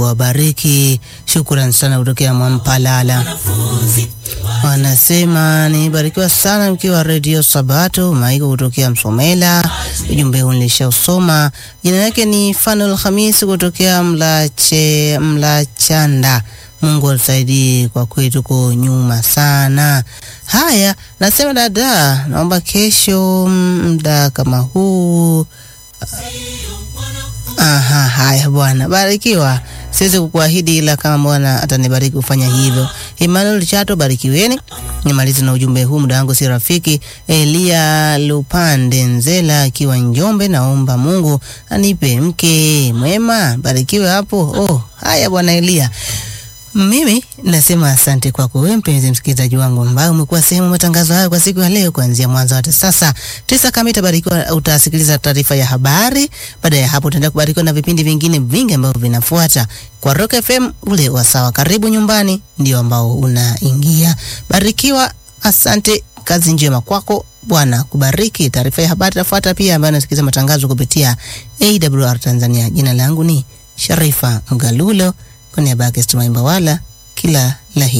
wabariki. Shukran sana kutokea Mwampalala. Wanasema nibarikiwa sana mkiwa redio Sabato. Maiko kutokea Msomela, ujumbe huu nilishausoma. Jina lake ni Fanul Hamisi kutokea Mlache Mlachanda. Mungu atusaidie, kwa kweli tuko nyuma sana. Haya, nasema dada, naomba kesho muda kama huu. Aha, haya bwana, barikiwa. Siwezi kukuahidi ila kama Bwana atanibariki kufanya hivyo. Emmanuel Chato, barikiweni. Nimalize na ujumbe huu, muda wangu si rafiki. Elia Lupande Nzela akiwa Njombe, naomba Mungu anipe mke mwema. Barikiwe hapo. Oh, haya bwana Elia. Mimi nasema asante kwako wewe mpenzi msikilizaji wangu ambaye umekuwa sehemu ya matangazo hayo kwa siku ya leo kuanzia mwanzo hadi sasa. Tisa kamili utabarikiwa, utasikiliza taarifa ya habari. Baada ya hapo utaenda kubarikiwa na vipindi vingine vingi ambavyo vinafuata kwa Rock FM. Ule wasawa karibu nyumbani ndio ambao unaingia. Barikiwa, asante, kazi njema kwako. Bwana kubariki. Taarifa ya habari tafuata pia, ambayo nasikiliza matangazo kupitia AWR Tanzania. Jina langu ni Sharifa Mgalulo kwa niaba yake Stumaimba wala kila la heri.